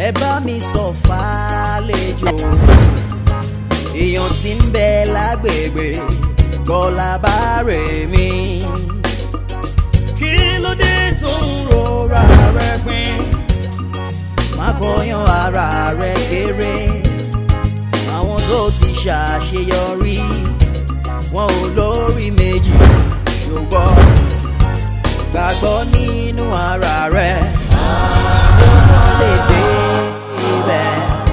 ẹ bá mi sọ fàlejò èèyàn tí ń bẹ lágbègbè kọlá bá rè mí. kí ló dé tó ń rora rẹ pin má kọyán ara rẹ kéré àwọn tó ti ṣàṣeyọrí wọn ò lórí méjì ṣùgbọ́n gbàgbọ́ nínú ara rẹ̀ ó kàn lè dé ibẹ̀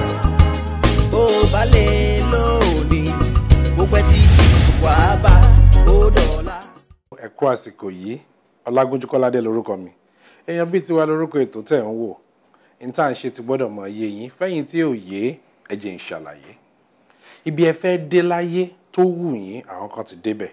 bó o bá lè lónìí bó pẹ́ títí wàá bá ó dọ̀la. ẹ kú àsìkò yìí ọlágúnjú kọ́ládé lórúkọ mi èèyàn bíi tiwa lórúkọ ètò tẹ̀ ń wò ní tá à ń ṣe ti gbọ́dọ̀ mọ iye yín fẹ́yìn tí ò yé ẹ jẹ́ n ṣàlàyé ibi ẹ fẹ́ dé láyé tó wù yín àwọn kan ti débẹ̀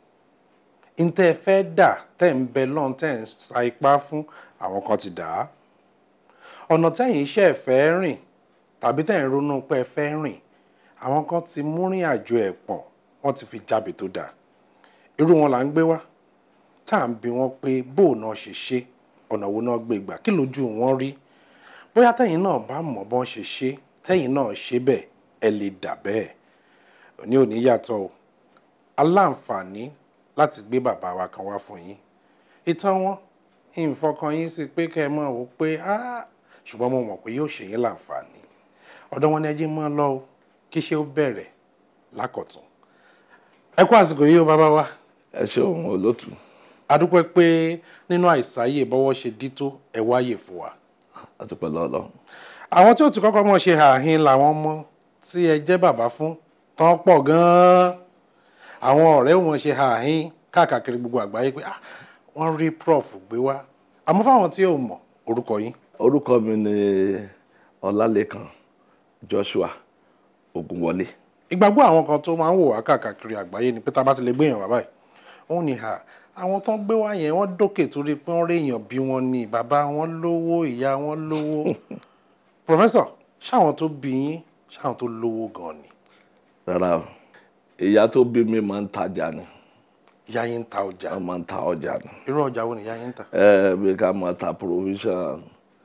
ntẹ́ ẹ fẹ́ dà tẹ́ ń bẹ lọ́n tẹ́ ń sa ipá fún àwọn kan ti dà á ọ̀nà tẹ́yìn iṣẹ́ ẹ̀ fẹ́ rìn tàbí tẹ́yìn ronú pé ẹ fẹ́ rìn àwọn kan ti mú rìn àjò ẹ̀ pọ̀n wọ́n ti fi jábì tó dáa irú wọn là ń gbé wá tá à ń bi wọn pé bó o náà ṣe ṣe ọ̀nà wo náà gbé gbà kí lójú wọn rí bóyá tẹ́yìn náà bá mọ̀ bọ́n ṣe ṣe tẹ́yìn náà ṣe bẹ́ẹ̀ ẹ lè dà bẹ́ẹ̀ òní ò ní yàtọ̀ o aláǹfààní láti gbé bàbá wa kan wá fún yín ìtàn wọn ìfọkàn yín sí pé kẹ́ ẹ mọ̀ wò pé áá ṣùgbọ́n mo mọ̀ pé yóò ṣe yín láǹfààní ọ̀dọ̀ wọn ni ẹ jẹ́ mọ́ lọ o kí ṣe ó bẹ̀rẹ̀ lákọ̀tún ẹ kú àsìkò yìí o bàbá wa ẹ ṣeun olótù adúpẹ́ pé nínú àìsáyè bọ́wọ́ ṣe dí tó ẹ wáyè fún wa àtúpẹ́ lọ́lọ́ àwọn tí ó ti kọ́kọ́ mọ̀ ṣe àhín làwọn ọmọ tí ẹ jẹ́ bàbá fún tán pọ̀ gan-an àwọn ọ̀rẹ́ wọn ṣe àhín káàkiri gbogbo àgbáyé pé ah, wọ́n rí prof gbé wá àmọ́ fáwọn tí ò mọ̀ orúkọ yín orúkọ mi ni ọlálẹ́kan joshua ogunwọlé ìgbàgbọ́ àwọn kan tó máa ń wò wá káàkiri àgbáyé ni pé tá a bá ti lè gbé èèyàn wá báyìí wọ́n ní ha àwọn tó ń gbé wá yẹn wọ́n dókè torí pé wọ́n rí èèyàn bí wọ́n ní bàbá wọn lówó ìyá wọn lówó professor ṣáwọn tó bí yín ṣáwọn tó lówó gan ni rárá o ìyá tó bí mi máa ń tajà ni ìyá yín ń ta ọjà wọ́n máa ń ta ọjà ni irú ọjà wo ni ìyá yín ń tà ẹ bí ká máa ta provision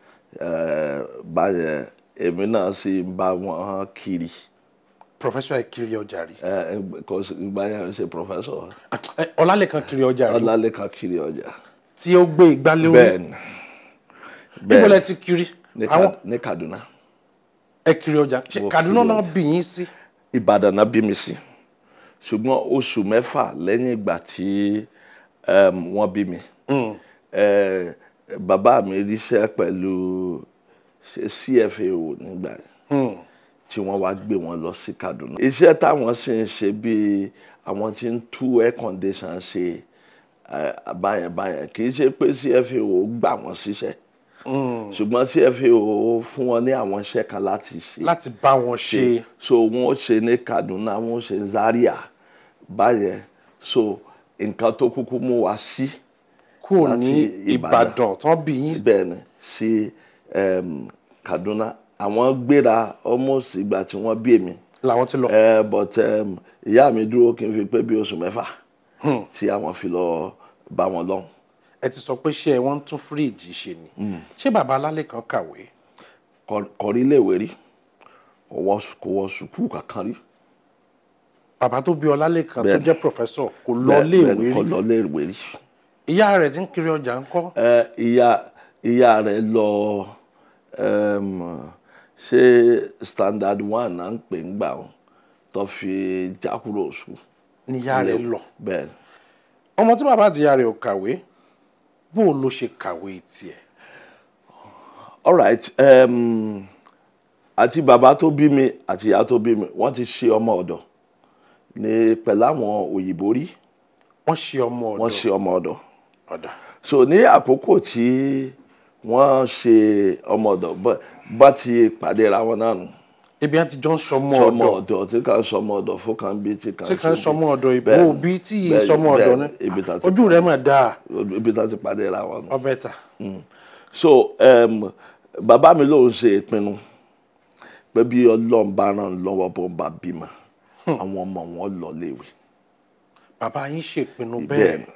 ẹ báyẹn èmi náà sì ń bá wọn kiri professor ẹ kiri ọjà rí ẹ kò sí báyẹn ń ṣe professor Ẹ, ọlálẹ́kan kiri ọjà rí ọlálẹ́kan kiri ọjà tí ó gbé igbá lórí bẹ́ẹ̀ ni níbo lẹ ti kiri ní àwọn Ka- ní Kaduna ẹ kiri ọjà ṣe Mo Kaduna kiri náà ọjà. bí yín sí Ìbàdàn náà bí mi sí ṣùgbọ́n oṣù mẹ́fà lẹ́yìn ìgbà tí um, wọ́n bí mi eh, bàbá mi ríṣẹ́ pẹ̀lú ṣe CFAO nígbà yẹn tí wọ́n wá gbé wọn lọ sí Kaduna. iṣẹ́ táwọn sì ń ṣe bíi àwọn tí ń tú air condition ṣe eh, báyẹn báyẹn kì í ṣe pé CFAO gbà wọ́n síṣẹ́ ṣùgbọ́n CFAO fún wọn ní àwọn iṣẹ́ kan láti ṣe láti bá wọn ṣe so wọn ṣe ní Kaduna wọn ṣe Zaria báyẹn so nǹkan tó kúkú mú wa sí kúrò láti ní Ìbàdàn. Ìbàdàn tán bí yín bẹ́ẹ̀ ni sí um, Kaduna àwọn gbéra almost ìgbà tí wọ́n bí èmi làwọn ti lọ uh, but um, ìyá mi dúró kí n fi pé bí oṣù mẹ́fà tí àwọn fi lọ bá wọn lọ́hùn. ẹ ti sọ pé ṣé ẹ wọ́n ń tún fíríìjì ṣe ni ṣé bàbá alálẹ́kan kàwé Kọ- kọrí iléèwé rí kò wọ kò wọ sùkúù kankan rí. bàbá tó bí ọlálẹ́kan tó Bẹ́ẹ̀ni. jẹ́ professor kò lọ Bẹ́ẹ̀- léèwé bẹ́ẹ̀ ni, kò rí lọ iléèwé rí. ìyá rẹ̀ ti ń kiri ọjà ńkọ́ Ẹ, ìyá ìyá rẹ̀ lọ um, ṣe standard one náà ń pè ń gbà wọn tó fi jákúrò sùn. ni ìyá rẹ̀ lọ bẹ́ẹ̀ ọmọ tí bàbá àti ìyá rẹ̀ ò kàwé bó o ló ṣe kàwé tiẹ̀ alright um, àti bàbá tó bí mi àti ìyá tó bí mi wọ́n ti ṣe ọmọ ọ̀dọ̀ ní pẹ̀lú àwọn òyìnbó rí wọ́n ṣe ọmọ wọ́n ọ̀dọ̀ ṣe ọmọ ọ̀dọ̀ ọ̀dà so ní àkókò tí wọ́n ṣe ọmọ ọ̀dọ̀ bá- bá ti pàdé ra wọn náà nù ibi àti jọ ń sọmọ sọmọ ọ̀dọ̀ ọ̀dọ̀ tí kàn sọmọ ọ̀dọ̀ fún kan bí tí kan tí kan ṣe bí. sọmọ ọ̀dọ̀ ìbò Bẹ́ẹ̀ni, òbí tí yìí bẹ́ẹ̀ni, sọmọ ọ̀dọ̀ bẹ́ẹ̀ni, ibi tá ní ti ojú rẹ̀ mà dáa ibi tá ti pàdé ra wọn nù. ọbẹ̀ ta so um, bàbá mi ló ń ṣe ìpinnu pé bí ọlọ́run bá ràn lọ́wọ́ bó ń bá bímọ àwọn ọmọ wọn lọ léwe. bàbá yín ṣèpinnu Bẹ́ẹ̀ni. bẹ́ẹ̀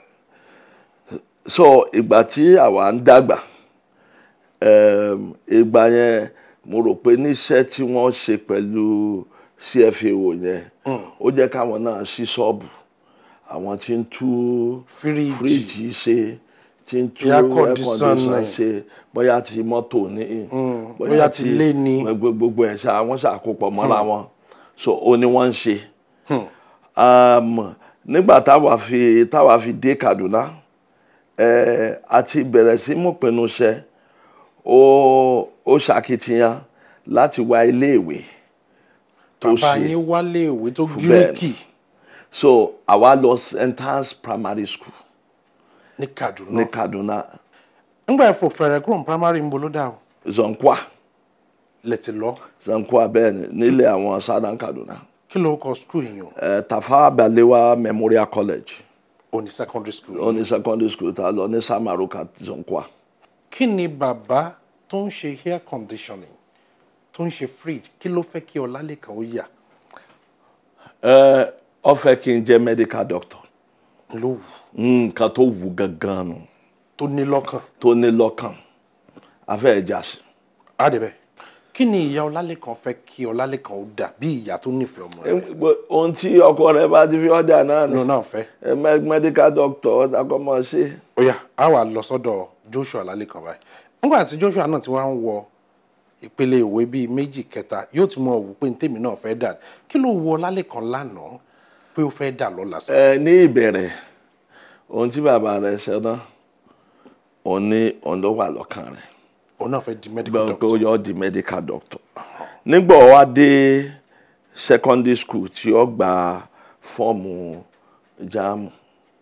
so ìgbà tí àwa ń dàgbà um, ìgbà yẹn mo rò pé níṣẹ́ tí wọ́n ṣe pẹ̀lú CFAO yẹn ó jẹ́ káwọn náà ṣí ṣọ́ọ̀bù àwọn tí ń tú Fíríjì. fíríjì ṣe tí ń tú Air air conditioner. conditioner ṣe bóyá ti mọ́tò ní bóyá ti ilé ni. gbogbo gbogbo ẹ̀ ṣá wọ́n ṣàkópọ̀ mọ́ra wọn so ó ní wọ́n ń ṣe um, nígbà táwa fi táwa fi dé Kaduna eh, àti bẹ̀rẹ̀ sí mú pinnu ṣe ó ó ṣàkitiyan láti wá iléèwé tó bàbá ṣe yín wálé ìwé tó bẹ́ẹ̀ gíríkì so àwa lọ Entrance Primary School ní Kaduna ní Kaduna ńgbà ẹ̀fọ́ fẹ̀rẹ̀ kúrò ní primary ń bolo dà o Zonkwa lẹ́tì lọ Zonkwa bẹ́ẹ̀ ni nílé àwọn Southern Kaduna kí ló kọ school yìí o eh, Tafawa Balewa Memorial College ò ní secondary school ó ní secondary school tá a lọ ní Samaruka Zonkwa. kí ni bàbá tó ń ṣe air conditioning tó ń ṣe fridge kí ló fẹ́ kí Ọlálékan ó yà ẹ ọ fẹ́ kí n jẹ́ medical doctor ló wù nǹkan tó wù gangan nù tó ní lọ́kàn tó ní lọ́kàn afẹ́ ẹja sí. àdìbẹ́ kí ni ìyá Ọlálékan fẹ́ kí Ọlálékan ó dà bí ìyá tó nífẹ̀ẹ́ ọmọ rẹ̀ ohun tí ọkọ rẹ bá ti fi ọdà náà ni ló náà fẹ́ ẹ mẹ- medical doctor ọdàkọmọ ṣe. ó yá a wà lọ sọ́dọ̀ Joshua Ọlálékan báyìí nígbà tí Joshua náà ti wá ń wọ ìpele ìwé bíi méjì kẹta yóò ti mọ òwú pé ní tèmi náà fẹ́ dà kí ló wọ Ọlálékan lánàá pé ó fẹ́ dà lọ́la sí ẹ ní ìbẹ̀rẹ̀ ohun tí bàbá rẹ ṣe náà òun ní òun ló wà lọ́kàn rẹ̀ òun náà fẹ́ di medical gbọ́n pé doctor ó yọ ọ́ di medical doctor nígbà ó wá dé secondary school tí ó gba fọ́ọ̀mù jáàmù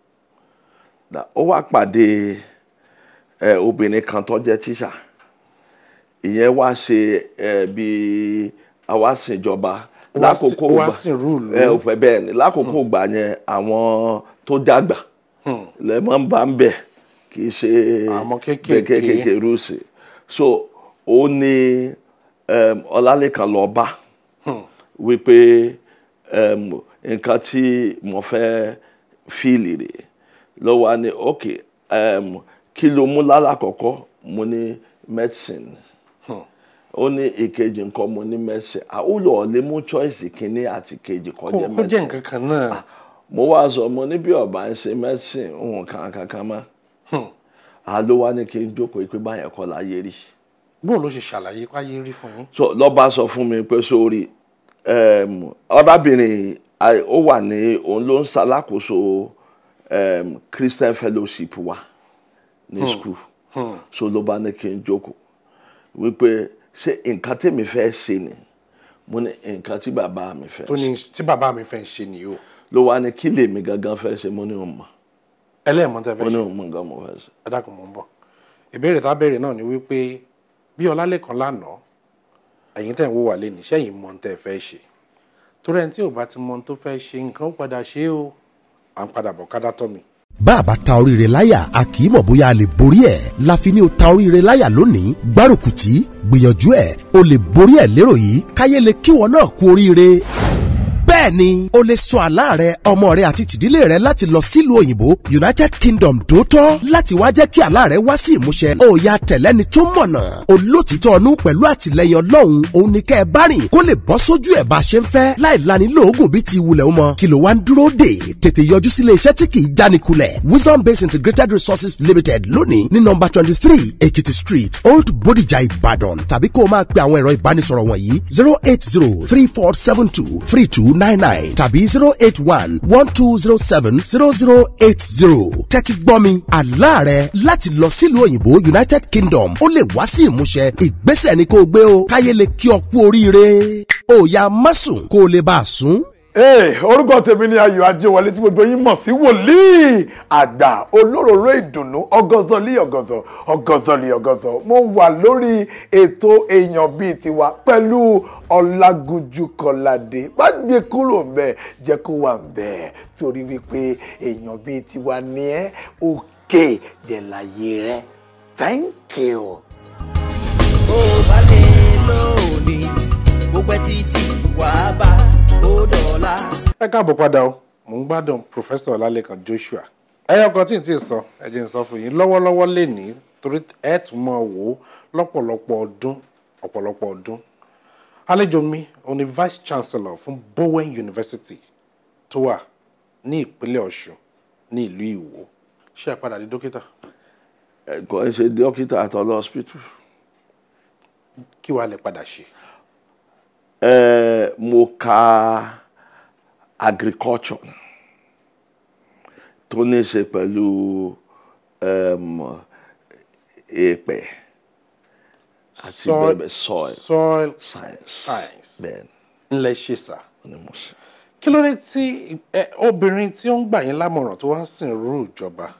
Dà- ó wá pàdé ẹ, obìnrin kan tó jẹ́ tíṣà ìyẹn wá ṣe ẹ, bí àwa ṣèjọba Wá sí- lákòókò wá gbà- sí rúùlù. ẹ ò fẹ́ bẹ́ẹ̀ ni lákòókò gbà yẹn àwọn tó dàgbà lẹ́mọ̀ ń bá ń bẹ̀ kì í ṣe Àwọn kéékèèké. kéékèèké rúùsì so ó ní um, Ọlálékan lọ bá wípé um, nǹkan tí mo fẹ́ fíìlì rè ló wá ní ok um, kí ló mú lálàkọ́kọ́ mo ní medicine ó ní ìkejì nǹkan mo ní medicine àwùjọ ọ̀lẹ́ mú choice kínní àti kejì kó kọjá kó jẹ́ medicine nǹkan kan náà mo wá sọ mo ní bí ọba ń ṣe medicine òun kan kankan mọ́ àló wá ní kí n jókòó pé báyẹn kọ́ láyé rí bóun ló ṣe ṣàlàyé káyé rí fún yín so lọ́ba sọ fún mi pé sórí um, ọ̀rábìnrin ai- ó wà ní òun ló ń ṣalákòóso um, Christian fellowship wa ní school so ló bá ní kí n jókòó wípé ṣé nǹkan tèmi fẹ́ ṣe ni mo ní nǹkan tí bàbá mi fẹ́ tó ṣe ní tí bàbá mi fẹ́ ṣe nìyí o ló wá ní kí lèmi gangan fẹ́ ṣe mo ní òun mọ̀ ẹlẹ́ẹ̀mọ́ tẹ́ mo fẹ́ ní ṣe òun mọ̀ nǹkan mo fẹ́ ṣe. ẹ dákun mọ́ ń bọ̀ ìbéèrè tá a béèrè náà ni wípé bí Ọlálékan lánàá ẹ̀yin tẹ̀ ń wò wá lé ní sẹ́yìn mọ́ tẹ́ fẹ́ ṣe torí ẹni tí ò bá ti mọ ohun tó fẹ́ ṣe nǹkan ó padà ṣe é o à ń padà bọ̀ kádà tọ́ mi. bá a bá ta oríire láyà a kì í mọ̀ bóyá a lè borí ẹ̀ la fi ní o ta oríire láyà lónìí gbárùkù tí gbìyànjú ẹ̀ o lè borí ẹ̀ lérò yìí káyé lè kíwọ náà kú oríire bẹ́ẹ̀ ni o lè sọ àlá rẹ ọmọ rẹ àti tìdílé rẹ láti lọ sílùú òyìnbó united kingdom dòótọ́ láti wá jẹ́ kí àlá rẹ wá sí ìmúṣẹ ó ya tẹ̀lẹ́ni tó mọ̀nà olótìtọ́ ọnú pẹ̀lú àtìlẹyìn ọlọ́run òun ni kẹ́ ẹ bá rìn kó lè bọ́ sójú ẹ̀ bá a ṣe ń fẹ́ láì lani lóògùn bíi ti wulẹ̀ o mọ kí ló wá ń dúró dè tètè yọjú sílé iṣẹ́ tí kì í jánikulẹ̀ wisdom based integrated resources limited lónìí ní nọ́mbà twenty three ekiti street old bodija ìbàdàn tàbí kó o máa pe àwọn ẹ̀rọ ìbánisọ̀rọ̀ wọ̀nyí zero eight zero three four seven two three two nine nine tàbí zero eight one one two zero seven zero zero eight zero tẹ́tí gbọ́ mi àlá rẹ láti lọ sílùú òyìnbó united kingdom ó lè wá sí ìmúṣẹ ìgbésẹ̀ ni kó o gbé o káyé lè kí ọ kú oríire ó yá má sùn kó o lè bá a sùn. Ee, orúkọ tèmi ni Ayọ̀ Ajéwọlé tí gbogbo yín mọ̀ sí wòlíì àgbà olóróró ìdùnnú ọgọ́zọ̀lì ọgọ́zọ̀ ọgọ́zọ̀lì ọgọ́zọ̀ mo wà lórí ètò èèyàn bíi tiwa pẹ̀lú Ọlágúnjú Kọ́ládé má gbé kúrò ńbẹ̀ jẹ́ kó wà ńbẹ̀ torí wípé èèyàn bíi tiwa ni ẹ́ òkè dẹ̀ láyé rẹ̀ thank you. ó bá lè lónìí ó pẹ́ títí wàá bá ó dọ̀la. ẹ káàbọ̀ padà o mò ń gbádùn Professor Ọlálékan Joshua ẹyọ kan tí n tí ì sọ ẹ jẹ́ n sọ fún yín lọ́wọ́lọ́wọ́ lè ní torí ẹ tún mọ̀ wò ó lọ́pọ̀lọpọ̀ ọdún ọ̀pọ̀lọpọ̀ ọdún àlejò mi òun ni vice chancellor fún Bowen University tó wà ní ìpínlẹ̀ Ọ̀ṣun ní ìlú Ìwó ṣé ẹ padà di dókítà ẹ̀kọ́ ẹ ṣe dókítà àtọ́lọ́ hospital. kí wàá lè padà ṣe ẹ mo ka agriculture tó ní í ṣe pẹ̀lú um, èèpẹ̀ àti Soil- bẹ́ẹ̀ bẹ́ẹ̀ soil soil science science bẹ́ẹ̀ ńlẹ̀ ṣe sà ni mo ṣe. kí ló dé tí ẹ, obìnrin tí ó ń gbà yín lámọ̀ràn tó wá ń sìn rú ìjọba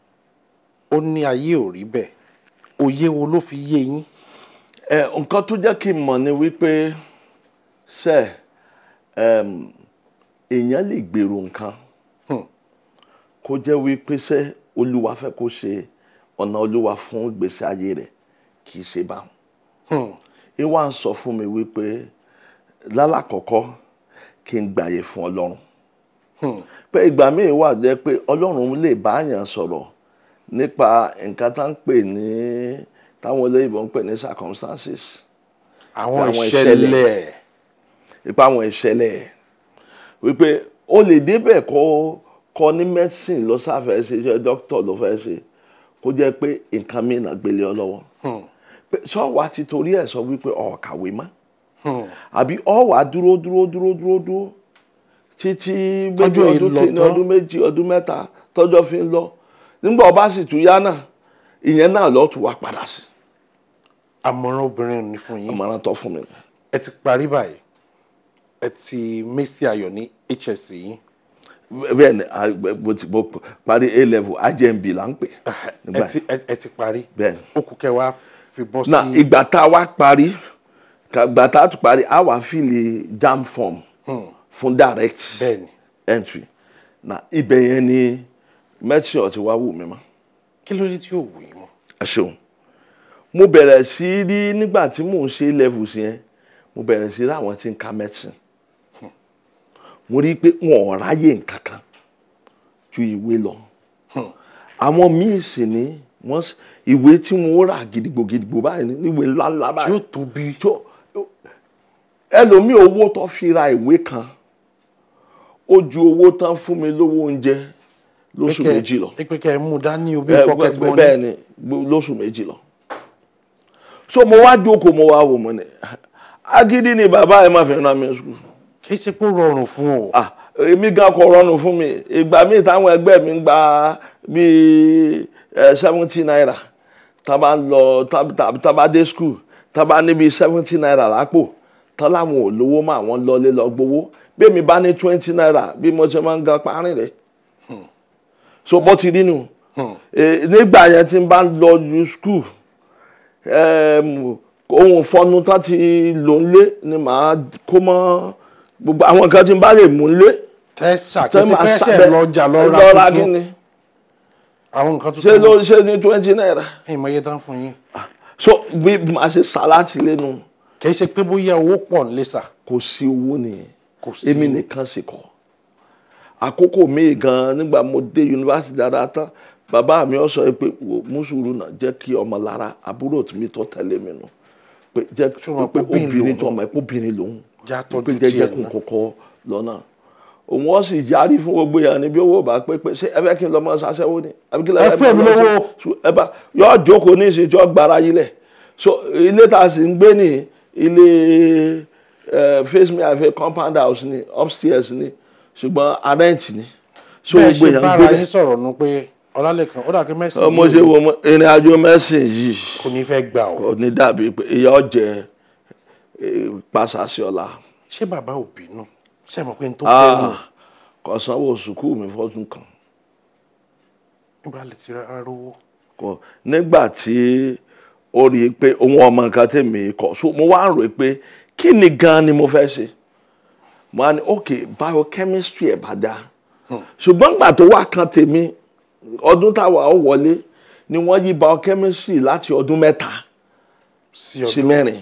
ó ní ayé ò rí bẹ́ẹ̀ òye wo ló fi yé yín ẹ nǹkan tó jẹ́ kí n mọ̀ ni wípé ṣe um, èèyàn lè gbèrò nǹkan Hmm. kó jẹ́ wípé ṣe olúwa fẹ́ kó ṣe ọ̀nà olúwa fún ìgbésí ayé rẹ̀ kì í ṣe báwọn. Hmm. ìwà ń sọ fún mi wípé lálàkọ́kọ́ kí n gbàyè fún ọlọ́run pé ìgbà míì wà jẹ́ pé ọlọ́run lè bá yàn sọ̀rọ̀ nípa nǹkan tá ń pè ní táwọn olóyìnbó ń pè ní circumstances àwọn Àwọn ìṣẹ̀lẹ̀ ìṣẹ̀lẹ̀. ipa àwọn ìṣẹ̀lẹ̀ wípé o lè débẹ̀ kọ́ kọ́ ní medicine ló sáfẹ́ ṣe iṣẹ́ doctor ló fẹ́ ṣe kó jẹ́ pé nǹkan mìíràn gbélé ọ lọ́wọ́ pé sọ́wọ́ ti torí ẹ̀ sọ wípé ọ̀ kàwé mọ́ àbí ọ̀ wá dúró dúró dúró dúró dúró títí méjì Tọ́jọ́ yìí ọdún lọ kìíní tán. ọdún méjì ọdún mẹ́ta tọ́jọ́ fi ń lọ nígbà ọba sì tún yá náà ìyẹn náà lọ́ọ́ tún wá padà sí àmọ̀ràn obìnrin ní fún yín àmọ̀ràn tó fún mi nù. ẹ ti parí báyìí ẹ ti mẹ́sì ayọ̀ ní HSC yín bẹ́ẹ̀ ni a- mo ti mo parí a level ajmb là ń pè ẹ nígbà ti ẹ- ẹ ti parí Bẹ́ẹ̀ ni. ó kù kẹ́ wá fi bọ́ na sí ìgbà tá a wá parí ka- ìgbà tá a tún parí a wá fìlì jam form fún direct bẹ́ẹ̀ ni entry na ibẹ̀ yẹn ni medicine ọ̀tí wá wù mí mọ́ kí ló dé tí yóò wù yín mọ́ ẹ ṣeun mo bẹ̀rẹ̀ sí í rí nígbà tí mò ń ṣe levels yẹn mo bẹ̀rẹ̀ sí í rí àwọn tí ń ka medicine mo rí i pé wọn ò ráyè nǹkan kan ju ìwé lọ àwọn míì sì ní wọ́n s- ìwé tí wọ́n rà gidigbo gidigbo báyìí ní ìwé ńláńlá tí báyìí yóò tóbi tó ẹlòmíì owó tó fi ra ìwé kan ó ju owó tán fún mi lówó oúnjẹ lóṣù Pé kẹ́- méjì lọ pé kẹ́ ẹ mú dání o bí ẹ, pocket bẹ- money bẹ́ẹ̀ ni gbó- lóṣù méjì lọ so mo wá jókòó mo wá wò mo ní agídí ni bàbá ẹ máa fi ràn mí sùkúl kì í ṣe pé ó rọrùn fún o ah èmi gan kò rọrùn fún mi ìgbà míì táwọn ẹgbẹ́ mi ń gba bíi seventy naira tá a bá ń lọ tá tá- tá a bá dé school tá a bá ní bíi seventy naira lápò tá láwọn ò lówó mọ́ àwọn lọlé lọ gbowó bí èmi bá ní twenty naira bí mo ṣe máa ń gan parí rẹ̀ so bó ti rí nu Eh, nígbà yẹn tí n bá lọ ju school em, ohun fọnu tá ti lò ń lé ni màá kó mọ́ gbogbo àwọn kan tí n bá lè mú ń lé tẹ́sà kì tẹ́ í ṣe máa pé ẹsẹ̀ sábẹ́ lọ́jà lọ lọ ra kí tuntun ni àwọn nǹkan ṣé ló tuntun ṣe ní twenty naira ẹ̀yìn mọ̀ iye tán fún yín so bí màá ṣe sàláàtì lẹ́nu kì í ṣe pé bóyá owó pọ̀ nílé sà kò sí owó nìyẹn Kò sí èmi owó. nìkan sì kọ́ àkókò míì gan nígbà mo dé yunifásitì dáadáa tán bàbá mi ọ sọ pé wò mùsùlùmí náà jẹ́ kí ọmọ lára àbúrò tí mi tó tẹ̀lé mi nù pé jẹ́ Ṣùgbọ́n pé obìnrin obìnrin lòun. tó ọmọ ẹ̀ pé obìnrin lòun Já pé tọ́jú jẹ́jẹ́ tiẹ̀ kún náà. kọ́kọ́ lọ́nà òun ó sì yarí fún gbogbo yẹn níbi owó bá pé pé ṣé ẹ fẹ́ kí n lọ mọ ṣaṣẹ́wó ni àbí kí lọ Ẹ fún èmi lówó. ẹ bá yọ jókòó ní ìsìn tí ó gbára yí lẹ̀ so ilé tá a sì ń gbé ní ilé eh, face me àfẹ compound house ni upstairs ni ṣùgbọ́n arrent ni so bẹ́ẹ̀ gbogbo ṣe yẹn ń bára gbé yín bẹ̀ sọ̀rọ̀ nu pé ọlálẹ́kan ó dà pé mẹ́sì ọmọ ṣe wo mo- ìrìn àjò mẹ́sìn yìí kò ní fẹ́ gbà ọ́ kò ní dàbí pé ìyá ọ̀jẹ̀ pàṣàṣì ọ̀la ṣé bàbá ò bínú ṣé ẹ mọ̀ pé n tó fẹ́ nù kò sanwó sùkúù mi fọ́dún kan. nígbà lè ti rárá rówó kọ nígbà tí ó rí i pé òun ọmọ nǹkan tèmi kọ so mo wá ń rò pé kí ni gan ni mo fẹ́ ṣe mo á ní ok biochemistry ẹ̀ bá dáa ṣùgbọ́n gbà tó wá kan tèmi ọdún táwa ó wọlé ni wọ́n yí biochemistry láti ọdún mẹ́ta sí sí ọdún mẹ́rin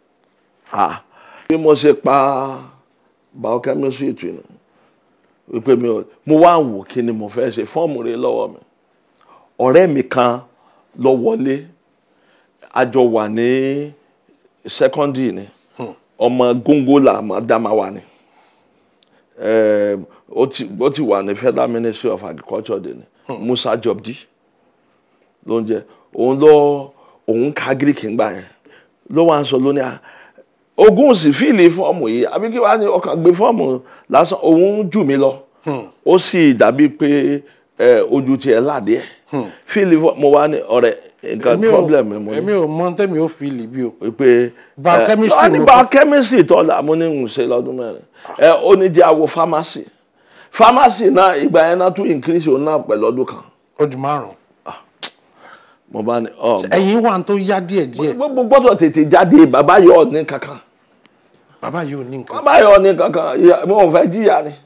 ah bí mo ṣe pa biochemistry tù nù wípé mi ò mo wá ń wò kí ni mo fẹ́ ṣe fọ́ọ̀mù rẹ lọ́wọ́ mi ọ̀rẹ́ mi kan lọ wọlé a jọ wà ní secondary ni ọmọ góńgólà Adamawa ni Eh, ó ti ó ti wà ní Federal Ministry of Agriculture dé ni Musa Jobdi ló ń jẹ òun lọ òun ka Greek ńgbà yẹn ló wá ń sọ lónìí à ogun sì fíìlì fọ́ọ̀mù yìí àbí kí wàá ní ọkàn gbé fọ́ọ̀mù lásán òun jù mí lọ ó sì dàbí pé ẹ, ojú tiẹ̀ láde ẹ̀ fíìlì fọ́ọ̀mù mo wá ní ọ̀rẹ́ nǹkan Èmi ò- problem mi mo ní èmi ò mọ tẹ́mi ó fi lì bí o. pé Biochemistry ẹ, wọ́n ní mo fẹ́. biochemistry tọ́lá mo ní ń ṣe lọ́dún mẹ́rin ẹ ó ní jẹ́ àwọ̀ pharmacy pharmacy náà ìgbà yẹn náà tún increase òun náà pẹ̀lú ọdún kan ó di márùn. mo bá ní ọ ẹ̀yin wà tó yá díẹ̀ díẹ̀ gbogbo gbọ́dọ̀ tètè jáde bàbá yọ ọ ní kankan bàbá yìí ò ní nǹkan. bàbá yọ ọ ní kankan ìyá- mo ò fẹ́ jìyà ni.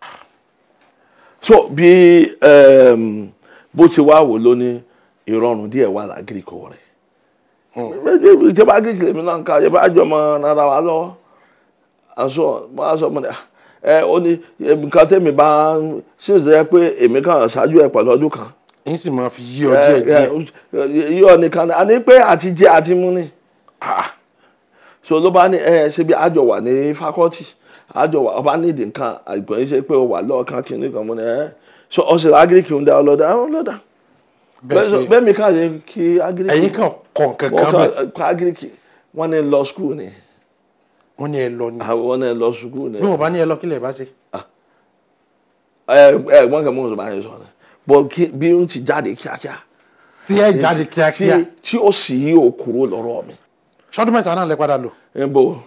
so bí um, bó ti wá wò ló ní ìrọ̀rùn díẹ̀ wà lágìrìkọ rẹ̀ ìjọba agric lèmi náà ń ka ìjọba àjọmọ rárá wa lọ́wọ́ àṣọ mo á sọ mo ní "Ah, ẹ ó ní nǹkan tẹ́mi bá ń ṣe é pé èmi kàn ṣáájú ẹ̀ pẹ̀lú ọdún kan yín sì máa fi yí ọ díẹ̀ díẹ̀. yíyọ nìkan ni àní pé àti jẹ àti mú ni so ló bá ní ẹ ṣe bí àjọ wà ní fakọtì àjọ wà ọba nídìí nǹkan àgbọn yìí ṣe pé ó wà lọ́ọ̀kan kìíní kan mú ni ẹ so ọsẹ agiriki ń da ọlọ́dà ọlọ́dà bẹ́ẹ̀ ṣe bẹ́ẹ̀ mi ká ṣe kí agiriki ẹ̀yin kan kọ̀ nǹkan wọ́n kan bẹ̀ kàn kọ́ agiriki wọ́n ní lọ skul ni wọ́n ní ẹ lọ ni. àwọn ní lọ skul ni bí wọ́n bá ní ẹ lọ kílẹ̀ bá ṣe. ẹ ẹ wọ́n kàn mú ọ̀sán báyìí sọ̀rọ̀ bọ́ kí- bí ó ti jáde kíákíá tí ẹ jáde kíákíá tí- tí ó sì yí òkúrò lọ́rọ̀ mi. ṣọdún mẹ́ta náà lẹ padà lò níbo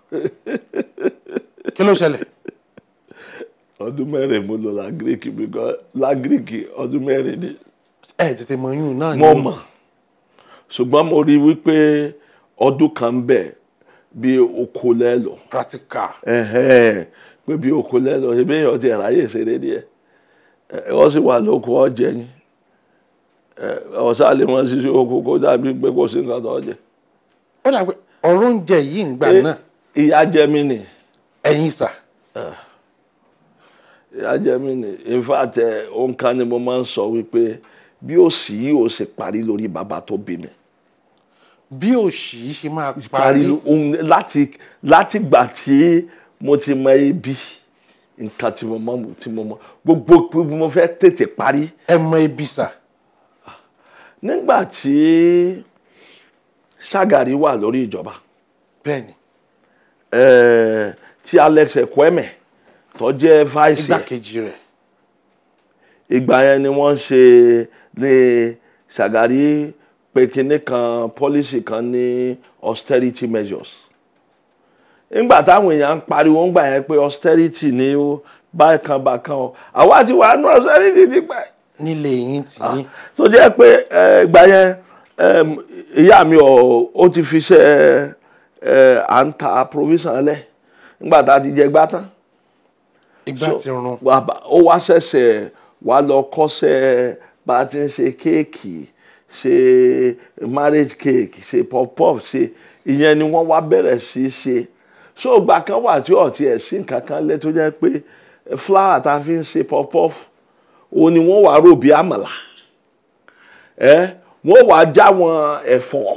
kí ló ṣẹlẹ̀. ọdún mẹ́rin mo lò lágíríkì because lágíríkì ọdún mẹ́rin ni ẹ tètè mọ yún náà mo mọ̀ ṣùgbọ́n mo rí i wípé ọdún kan ń bẹ bí oko lẹ́lọ practical. ẹ̀hẹ́n, pé bí oko lẹ́lọ ebi èèyàn ti ráyè ṣeré díẹ̀ ẹ, wọ́n sì wà lóko ọ̀jẹ̀ ni ọ̀sán lè mọ ṣíṣe oko kó dàbí pé kò sí nǹkan tó jẹ. ó dà pé ọ̀rọ̀ oúnjẹ yìí ń gbà náà ìyá jẹ mí nì ẹ̀yin sà ìyá jẹ mí nì in fact ẹ, òǹkà ni mo máa ń sọ wípé bí òsì yìí ò sì parí lórí bàbá tó bí mi. bí òṣì yìí ṣe máa parí parí ohun láti láti gbà tí mo ti mọ ibi nǹkan tí mo mọ tí mo mọ gbogbo gbogbo mo fẹ́ tètè parí ẹ mọ ibi sà nígbà tí Ṣàgàrí wà lórí ìjọba bẹ́ẹ̀ ni eh, tí Alex Ekweme tó jẹ́ vice ẹ̀, igbákejì rẹ̀ ìgbà yẹn ni wọ́n ṣe ní Ṣàgàrí pé kinní kan policy kan ní austerity measures nígbà táwọn èèyàn ń pariwo ńgbà yẹn pé austerity ní ó bákan bákan o àwa ti wà nù austerity ti pẹ́ nílé yín tì yín tó jẹ́ pé eh, ìgbà yẹn em, ìyá mi ò ó ti fi ṣe ẹ à ń ta provision lẹ̀ nígbà tá a ti jẹ gbá tán igbá So, ti run bàbá ó wá ṣẹ̀ṣẹ̀ wá lọ kọ́ṣẹ́ bá a ti ń ṣe kéèkì ṣe marriage cake ṣe puff puff ṣe ìyẹn ni wọ́n wá bẹ̀rẹ̀ sí í ṣe so ìgbà kan wà tí ọ̀tí ẹ̀ sí nǹkan kan lẹ́ tó jẹ́ pé flour tá a fi ń ṣe puff puff òun ni wọ́n wá rò bí àmàlà ẹ wọ́n wá já wọn ẹ̀fọ́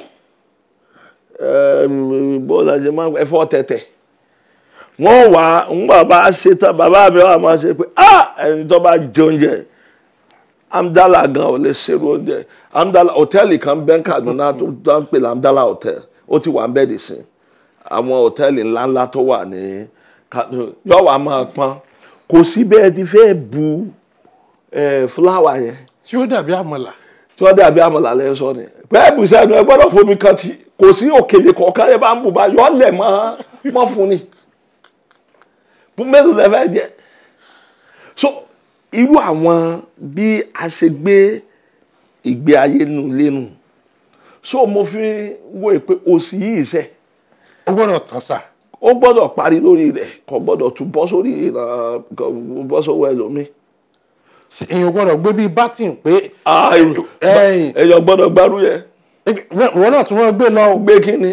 ẹ̀m, bó la ṣe máa ń ẹ̀fọ́ tẹ̀tẹ̀ wọ́n wá ń bàbá ṣe tán bàbá mi wà máa ṣe pé ah ẹni tó bá jẹ oúnjẹ amdala gan ò lè ṣerú oúnjẹ amdala hòtẹ́ẹ̀lì kan bẹ́ẹ̀ Kaduna tó tó ń pè ní amdala hotel ó ti wà ń bẹ́ẹ̀ dì sí àwọn hòtẹ́ẹ̀lì ńláńlá tó wà ní Kaduna yóò wá máa pọ́n kò sí bẹ́ẹ̀ ti fẹ́ bu eh, fúláwà yẹn tí ó dàbí àmàlà tí wọ́n dàbí àmàlà lẹ́ sọ ni pẹ́ẹ́ bù sẹ́nu ẹ gbọ́dọ̀ fomi kan ti kò sí òkèlè kọ̀ọ̀kan ẹ bá ń bù bá yọ ọ́ lẹ̀ mọ́ mọ́ fún ni fún mélòó lẹ fẹ́ jẹ so irú àwọn bí a ṣe gbé ìgbé ayé nu lẹ́nu so mo fi wo pé òsì yìí sẹ́ ó gbọ́dọ̀ tán sà ó gbọ́dọ̀ parí lórí rẹ̀ kò gbọ́dọ̀ tún bọ́ sórí ìran kò bọ́ sówó ẹlòmíì èèyàn gbọ́dọ̀ gbé bíi bátìn pé ẹ̀yìn ẹ̀yìn èèyàn gbọ́dọ̀ gbárù yẹn wọn náà tún wọn gbé lọ gbé kínni.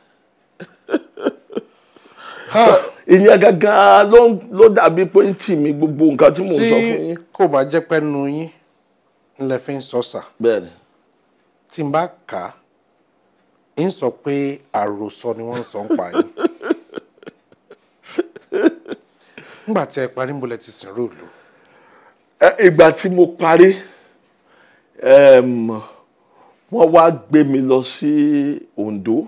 ha ìyẹn gangan ló ló dàbí pé ń tì mí gbogbo nǹkan tí mò ń tí sọ fún yín. kò bá jẹ́ pẹ́ nu yín ńlẹ̀ fi ń sọ sà bẹ́ẹ̀ni tí n bá kà á ń sọ pé àròsọ ni wọ́n ń sọ ń pa yín nígbà tí ẹ parí ń bolẹ̀ ti sìn róòlù Ẹ, ìgbà tí mo parí em, wọ́n wá gbé mi lọ sí Ondo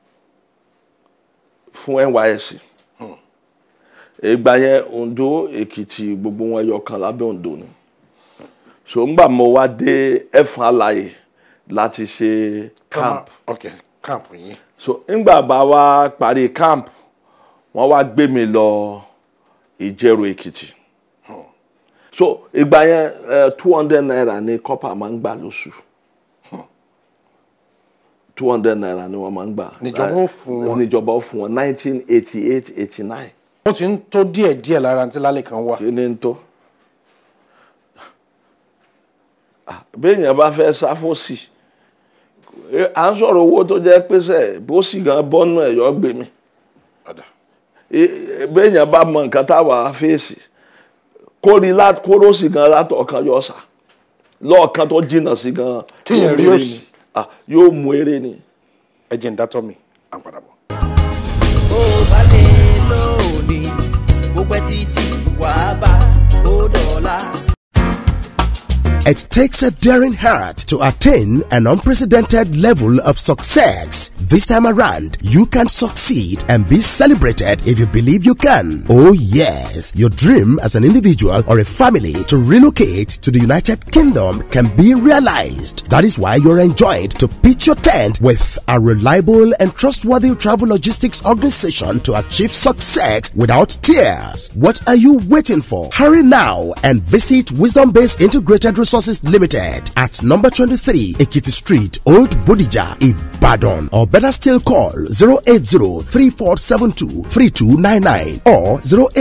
fún NYSC ìgbà yẹn Ondo Èkìtì gbogbo wọn ẹyọ kan lábẹ́ Ondo ni so ńgbà mo wá dé ẹ̀fọn àlàyé láti ṣe camp ok camp yín so ńgbà bá wá parí camp wọ́n wá gbé mi lọ Ìjẹ̀rò Èkìtì so ìgbà yẹn two hundred naira ni kọ́pà máa ń gbà lóṣù two hundred naira ni wọ́n máa ń gbà Níjọba ó fún wọn. níjọba ó fún wọn nineteen eighty eight eighty nine ó ti ń tó díẹ̀ díẹ̀ lára tí lálẹ́ kan wà kí ni ń tó Ah, béèyàn bá fẹ́ sáfòsì eh, à ń sọ̀rọ̀ owó tó jẹ́ pèsè bó sì gan bọ́nú ẹ̀yọ́ gbé mi Ọ̀dà. Eh, béèyàn bá mọ nǹkan táwa fèsì kórì lá- kóró sì gan látọ̀ọ̀kan yọ sà lọ́ọ̀kan tó jìnnà sí gan Kéèyàn yóò rí mú eré òsì. ni. Ah, yóò mú eré ni. ẹ jẹ́ ń dátọ́ mi à ń padà bọ̀. bó bá lè lónìí bó pẹ́ títí wàá bá ó dọ̀la. It takes a daring heart to attain an unprecedented level of success. This time around, you can succeed and be celebrated if you believe you can. Oh yes, your dream as an individual or a family to relocate to the United Kingdom can be realized. That is why you're enjoined to pitch your tent with a reliable and trustworthy travel logistics organization to achieve success without tears. What are you waiting for? Hurry now and visit Wisdom Base Integrated Resources Limited at number 23 Ekiti Street, Old Bodija, Ibadan. Or better still call 080-3472-3299 or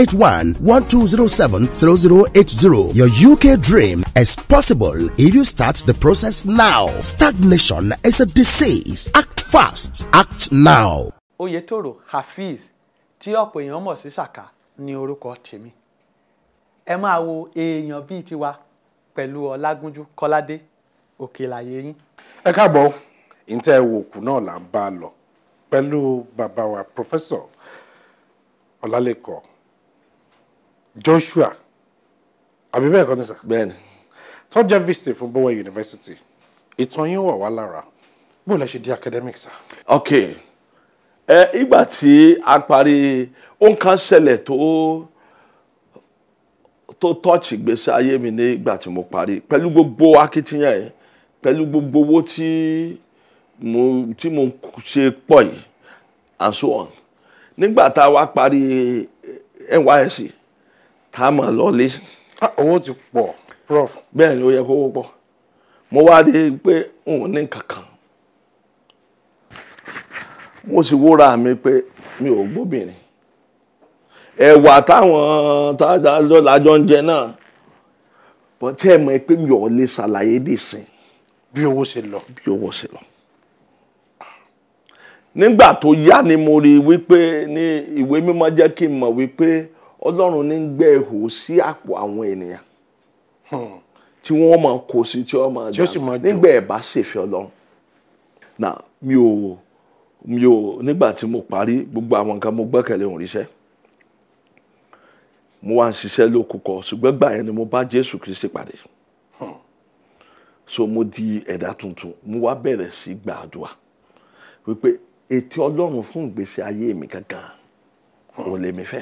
081-1207-0080. Your UK dream is possible if you start the process now. Stagnation is a disease. Act fast. Act now. oyetoro hafiz tí ọ̀pọ̀ èèyàn mọ̀ sí saka ní orúkọ tèmi ẹ máa wo èèyàn bíi tiwa pẹ̀lú ọlágúnjú kọ́ládé òkèlàyé yín ẹ káàbọ̀ ìtẹ́ òkú náà là ń bá a lọ pẹ̀lú bàbá wa pòfẹ́sọ̀ ọlálẹ́kọ̀ joshua àbí bẹ́ẹ̀ kọ́ ni sà bẹ́ẹ̀ni tó jẹ́ vc fún bowen university ìtàn yín wà wá lára bó lẹ ṣe di academic sà. ok ẹ ìgbà tí a parí nǹkan ṣẹlẹ̀ tó tó tọ́ọ̀chì ìgbésí ayé mi ní ìgbà tí mo parí pẹ̀lú gbogbo akitiyan yẹn pẹ̀lú gbogbo owó tí mo tí mo ṣe pọ̀ yìí and so on nígbà tá a wá parí NYSC tá a mọ̀ lọ́lé Ah, owó ti pọ̀ prof bẹ́ẹ̀ ni ó yẹ kó wọ́pọ̀ mo wá rí i pé n ò ní kankan mo sì wúra mi pé mi ò gbóbìnrin ẹ̀wà táwọn tájọ lájọ ń jẹ náà bọ́ tí ẹ mọ̀ pé mi ò lè ṣàlàyé dìsìn bí owó ṣe lọ bí owó ṣe lọ. nígbà tó yá ni mo rí i wípé ní ìwé mímọ́ jẹ́ kí n mọ̀ wípé ọlọ́run ní ń gbẹ́ ihò sí àpò àwọn ènìyàn tí wọ́n máa kó sí tí wọ́n máa Tí ó sì máa dà jó. nígbà ẹ̀ bá ṣèfẹ́ ọlọ́run. na mi ò mi ò nígbà tí mo parí gbogbo àwọn nǹkan mo gbẹ́kẹ̀lé òun ríṣẹ́ mo wá ń ṣiṣẹ́ lókùkọ ṣùgbọ́n gbà yẹn ni mo bá Jésù Kristi pàdé so mo di ẹ̀dá tuntun mo wá bẹ̀rẹ̀ sí gbàdúrà wípé ètò ọlọ́run fún ìgbésí ayé mi gangan ò lè mi fẹ́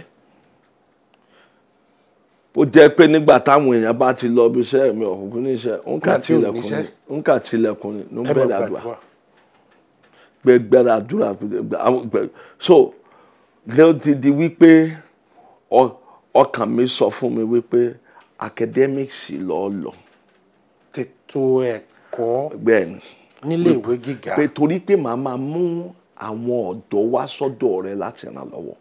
ó jẹ́ pé nígbà táwọn èèyàn bá ti lọ bí iṣẹ́ mi ọ̀hún ní iṣẹ́ ń kà Nígbà tí ò tilẹ̀kùn níṣẹ́. ni ń kà tilẹ̀kùn ni ló ń ẹ máa bẹ̀rẹ̀ àdúrà gbàdúrà gbẹgbẹrẹ àdúrà gbẹ- àwọn gbẹ- so ló ti di wípé ọ- ọkàn mi sọ fún mi wípé academics lọ lọ tètò ẹ̀kọ́ bẹ́ẹ̀ ni nílé ìwé gíga pé torí pé màá máa mú àwọn ọ̀dọ́ wá sọ́dọ̀ rẹ láti ràn lọ́wọ́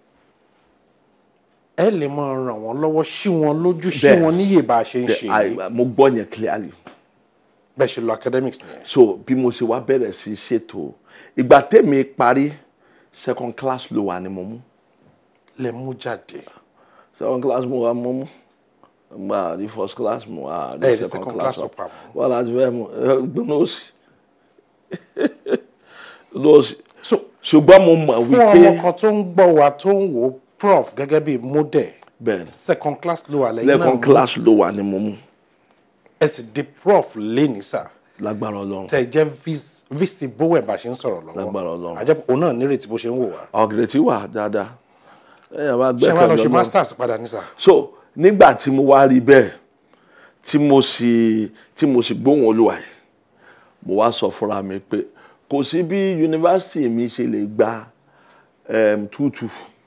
ẹ lè máa ràn wọ́n lọ́wọ́ sí wọn lójú sí Bẹ́ẹ̀. wọn níyè bá a ṣe ń ṣe Bẹ́ẹ̀, I- mo gbọ́ yẹn clearly bẹ́ẹ̀ ṣe lọ academics nìyẹn. so bí mo ṣe wá bẹ̀rẹ̀ sí í ṣètò ìgbà tèmi parí second class ló wà ní mo mú lè mú jáde second class mo wà mo mú gba ní first class mo wà ẹ ní ní second class up ọ̀pá mọ́ wọ́n láti fẹ́ mu gbọ́n òsì lọ́ọ̀sì so ṣùgbọ́n mo mọ̀ fún wípé ọmọ kan tó ń gbọ́ wa tó ń wò ó prof gẹ́gẹ́ bí model bẹ́ẹ̀ ni second class ló wà lẹ́yìn lẹ́ẹ̀kan náà class ló wà ní mo mú ẹ sì di prof lẹ́ni sà lágbára ọlọ́run tẹ jẹ́ vis- vc bowen bá ṣe ń sọ̀rọ̀ lọ́wọ́ Lágbára Ọlọ́run. àjẹpọ̀ òun náà nírètí bó ṣe ń wò wá ọ̀gẹ̀dẹ̀ wà dáadáa ẹ̀yà bá ṣé wàá lọ gbẹ́kẹ̀ ṣe lọ́nà masters padà ní sà so nígbà tí mo wá rí bẹ́ẹ̀ tí mo sì tí mo sì gbóhùn olúwa yìí mo wá sọ fúnra mi pé kò sí bí yunifásitì mi ṣe lè gba um, tútù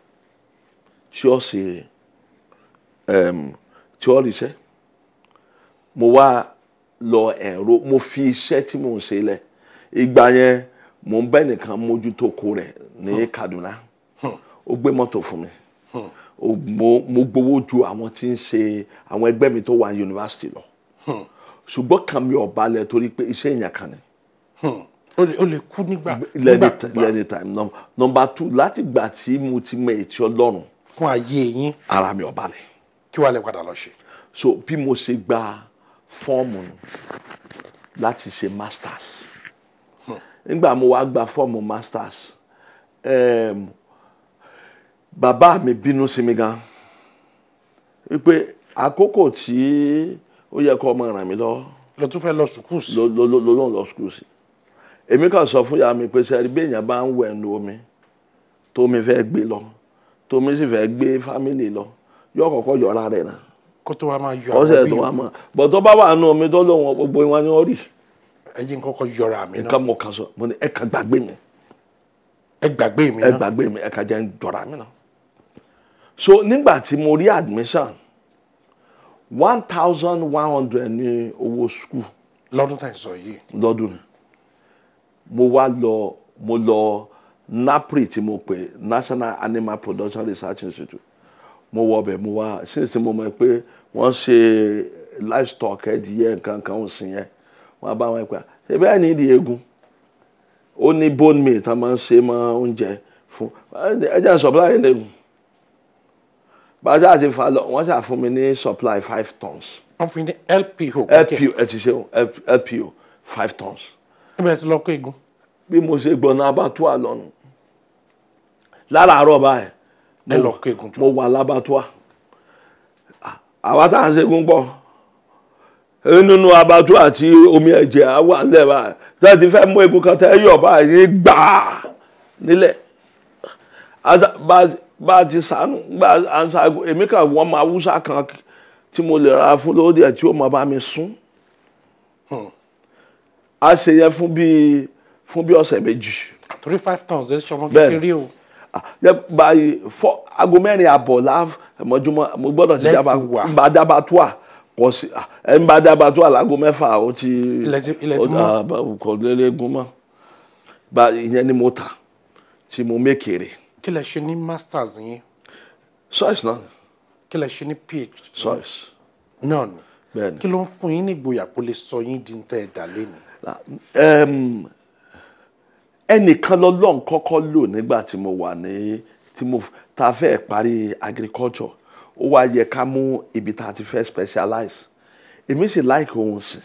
tí ó ṣe um, tí ó ríṣẹ́ mo wá lọ ẹ̀rọ mo fi iṣẹ́ tí mò ń ṣe lẹ̀ ìgbà yẹn mo ń bẹ́ nìkan mójútó ko rẹ̀ ní Kaduna ó gbé mọ́tò fún mi o mo mo gbowó ju àwọn tí ń ṣe àwọn ẹgbẹ́ mi tó wà ní yunifásitì lọ ṣùgbọ́n kan mi ò balẹ̀ torí pé iṣẹ́ èèyàn kan ni ó lè ó lè kú nígbà lẹ́ni nígbàkúgbà lẹ́ni time Num- number two láti gbà tí mo ti mọ ètí ọlọ́run fún ayé yín ara mi ò balẹ̀ kí wàá lè padà lọ ṣe so bí mo ṣe gba fọ́ọ̀mù nù láti ṣe masters nígbà mo wá gba fọ́ọ̀mù masters um, bàbá mi bínú sí mi gan wípé àkókò tí ó yẹ kó ọmọ ràn mí lọ́wọ́ lọ tún fẹ́ lọ sùkúù sí ló ló ló ló ló ń lọ skul sí èmi kàn sọ fún ìyá mi pé sẹ́ni bí èèyàn bá ń wẹ̀ nu omi tómi fẹ́ gbé lọ tómi sì fẹ́ gbé fámìlì lọ yóò kọ́kọ́ yọra rẹ̀ náà kó tó wá máa yọ ọ̀sẹ̀ bí tó wá mọ̀ bọ̀ tó bá wà nù omi tó lóun gbogbo wọn ni wọ́n rí ẹyin kọ́kọ́ yọra mi náà nǹkan mọ̀ kan sọ mo ní ẹ kàn gbàgbé mi ẹ gbàgbé mi ẹ náà gbàgbé mi ẹ kàn jẹ́ ń jọra mi náà so nígbà tí mo rí admission one thousand one hundred ní owó school lọ́dún tá à ń sọ yìí lọ́dún ni mo wá lọ mo lọ napri tí mo pè national animal production research institute mo wọ ọbẹ̀ mo wá since mo mọ̀ pé wọ́n ṣe livestock ẹ̀dìyẹ nǹkan kan ọ̀sìn yẹn wọ́n bá wọn pa ṣe bẹ́ẹ̀ ni ìdí eegun ó ní bone meal tá a máa ń ṣe mọ́ oúnjẹ fún ẹ jẹ́ supply lẹ́gùn bàtà àti fa lọ wọ́n ṣàfún mi ní supply five tons wọ́n fi ní lpo lpo ẹ ti ṣe o, lpo five tons níbẹ̀ tí lọ kó egun bí mo ṣe gbọ́nà abátúà lọ́nu láràárọ̀ báyìí ẹ lọ kó egun jọ mo wà lábátúà àwa tá à ń ṣẹ́gun pọ̀ nínú abátúà tí omi ẹ̀jẹ̀ á wà nílẹ̀ báyìí tí wọ́n ti fẹ́ mú egun kan tẹ́ yọ̀ báyìí gbàá nílẹ̀ Asa- bá- bá a ti sànù gbà à ń ṣaago èmi kàn wọ́n máa wúsà kan tí mo lè ra fún lóde ẹ̀ tí ó máa bá mi sún a ṣe yẹn fún bíi fún bíi ọ̀sẹ̀ méjì àtúrí five tons ẹ ṣọmọ Bẹ́ẹ̀ni. kékeré o Ah, yẹ báyìí fọ aago mẹ́rin àbọ̀ láàf mọ́júmọ́ mo gbọ́dọ̀ ti Lẹ́tì dábàá wà. ń bá dábàá tó à kò sí ah, ẹ ń bá dábàá tó à láago mẹ́fà ó ti Ilẹ̀ ti- ilẹ̀ ti ó- mọ́. ah, bá- kò lélẹ́gùn mọ́ bá ìyẹn ni mo tà tí mo mékèrè kí lẹ ṣe ní masters yín choice náà kí lẹ ṣe ní phd choice náà ni bẹ́ẹ̀ni. kí ló ń fún yín ní ìgboyà kó lè sọ yín di ń tẹ́ ẹ dà lẹ́nu Em, ẹnìkan lọ́lọ́run kọ́kọ́ lò nígbà tí mo wà ní tí mo ta fẹ́ parí agriculture ó wá yẹ ká mú ibi tá a ti fẹ́ specialize èmi sì like ohun sìn